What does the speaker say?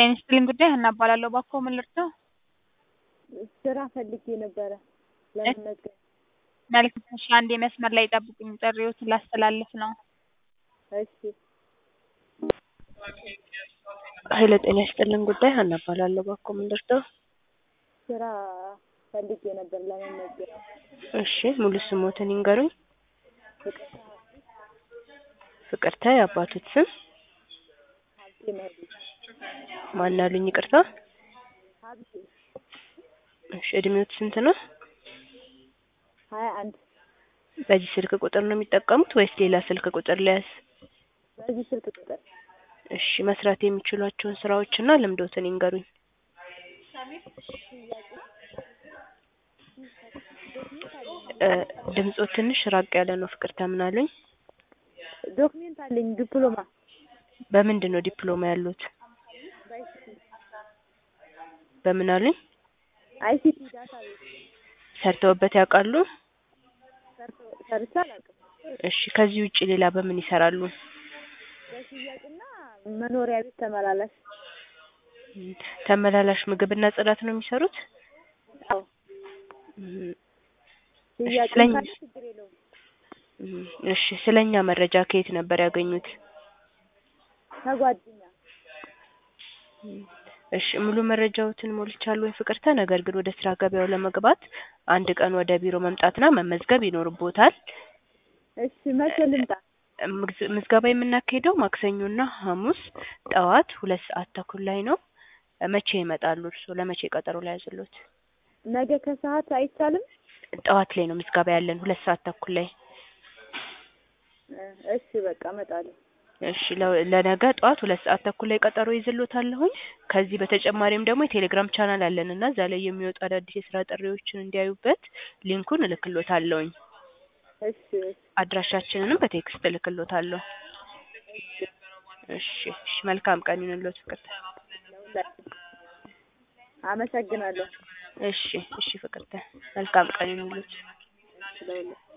ጤና ይስጥልኝ ጉዳይ ሀና እባላለሁ። እባክዎ ምን ልርዳው? ስራ ፈልጌ ነበረ ለመመዝገብ። መልካም እሺ፣ አንዴ መስመር ላይ ይጠብቁኝ፣ ጥሪዎትን ላስተላልፍ ነው። እሺ ኃይለ ጤና ይስጥልን ጉዳይ ሀና እባላለሁ። እባክዎ ምን ልርዳው? ስራ ፈልጌ ነበር ለመመዝገብ። እሺ ሙሉ ስሞትን ይንገሩኝ። ፍቅርተ ፍቅርተ የአባቶት ስም ሀብቴ መሄዱ ማን አሉኝ? ይቅርታ። ሀብቴ እሺ እድሜዎት ስንት ነው? ሀያ አንድ በዚህ ስልክ ቁጥር ነው የሚጠቀሙት ወይስ ሌላ ስልክ ቁጥር ሊያዝ? በዚህ ስልክ ቁጥር እሺ መስራት የሚችሏቸውን ስራዎችና ልምዶትን ይንገሩኝ። እ ድምጾ ትንሽ ራቅ ያለ ነው። ፍቅርተ ምን አሉኝ? ዶክሜንት አለኝ ዲፕሎማ በምንድን ነው ዲፕሎማ ያሉት? በአይሲቲ በምን አሉኝ? አይሲቲ ዳታ ቤት ሰርተውበት ያውቃሉ? ሰርቶ- ሰርቼ አላውቅም። እሺ ከዚህ ውጪ ሌላ በምን ይሰራሉ? በሽያጭና መኖሪያ ቤት ተመላላሽ እም፣ ተመላላሽ ምግብና ጽዳት ነው የሚሰሩት? አዎ እም፣ ሽያጭ ስለኛ ካለ ችግር የለውም። እም፣ እሺ ስለኛ መረጃ ከየት ነበር ያገኙት? ከጓደኛ እም፣ እሺ ሙሉ መረጃዎትን ሞልቻለሁ ወይ ፍቅርተ። ነገር ግን ወደ ስራ ገበያው ለመግባት አንድ ቀን ወደ ቢሮ መምጣትና መመዝገብ ይኖርቦታል። እሺ መቼ ልምጣ? ምዝ- ምዝገባ የምናካሄደው ማክሰኞና ሐሙስ ጠዋት ሁለት ሰዓት ተኩል ላይ ነው። መቼ ይመጣሉ እርስዎ? ለመቼ ቀጠሮ ላይ ያዝሎት? ነገ ከሰዓት አይቻልም? ጠዋት ላይ ነው ምዝገባ ያለን ሁለት ሰዓት ተኩል ላይ። እ እሺ በቃ እመጣለሁ። እሺ ለ- ለነገ ጠዋት ሁለት ሰዓት ተኩል ላይ ቀጠሮ ይዝሎታለሁኝ። ከዚህ በተጨማሪም ደግሞ የቴሌግራም ቻናል አለን እና እዛ ላይ የሚወጡ አዳዲስ የስራ ጥሪዎችን እንዲያዩበት ሊንኩን እልክሎታለሁኝ። እሺ እሺ አድራሻችንንም በቴክስት እልክሎታለሁ። እሺ እሺ መልካም ቀን ይሁንልዎት ፍቅርተ። ለሁላችን አመሰግናለሁ። እሺ እሺ ፍቅርተ መልካም ቀን ይሁንልዎት። ለሁላችን